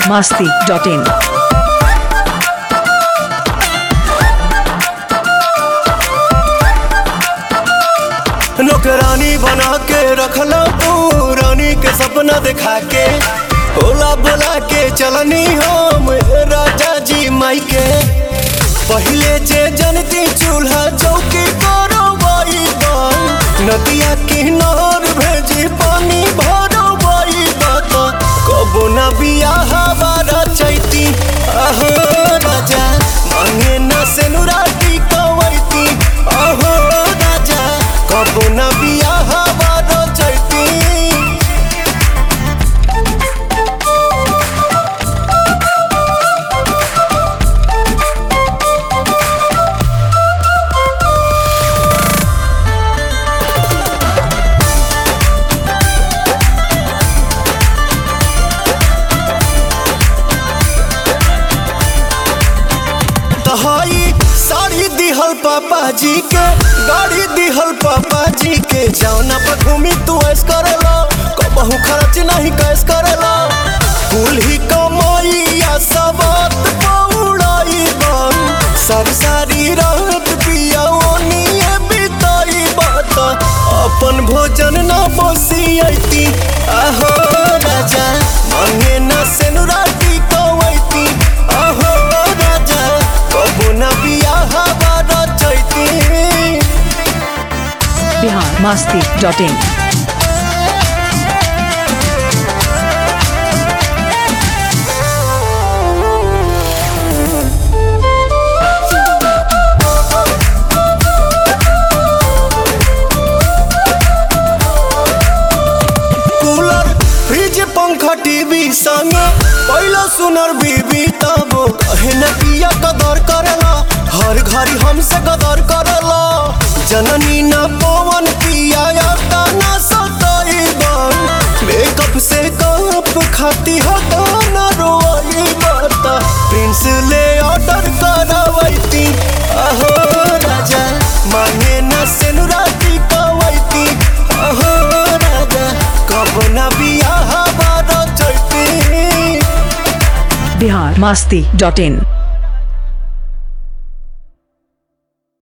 masti.in. नौकरानी बना के रखला तू रानी के सपना दिखा के ओला बोला के चलनी हम राजा जी माई के पहले जे जनती चूल्हा चौकी करो बाई बान नदिया किनार भेजी पानी भरो बाई बात कबो न बियाह बारा चैती आहो राजा मांगे न सेनुराटी कवैती आहो राजा कबो न बियाह बारा चैती तहाई साड़ी दिहल पापा जी के गाड़ी दिहल पापा जी के जौना पर घूमी तू ऐस करेला कबहू खर्च नहीं कैस करेला कुल ही कमाइया सबत पौड़ाई बन सारी सारी रात पिया ओनिए बिताई बात अपन भोजन ना बसियती आहो राजा मांगे ना सेनुराटी कवैती आहो राजा कबो ना बियाह बारा Chaiti Bihar masti.in. Cooler fridge पंखा टीवी संग पहला सुनर बीबी तब कहे न पिया कदर करेला हर घड़ी हमसे कदर करेला जननी न पवन पिया आता न सताई बन मेकअप से कप खाती हटा न रोई बता प्रिंस ले ऑर्डर करवैती अहो राजा मांगे न सेनुराती कवैती अहो राजा कब न बियाह बारा चैती Bihar masti.in.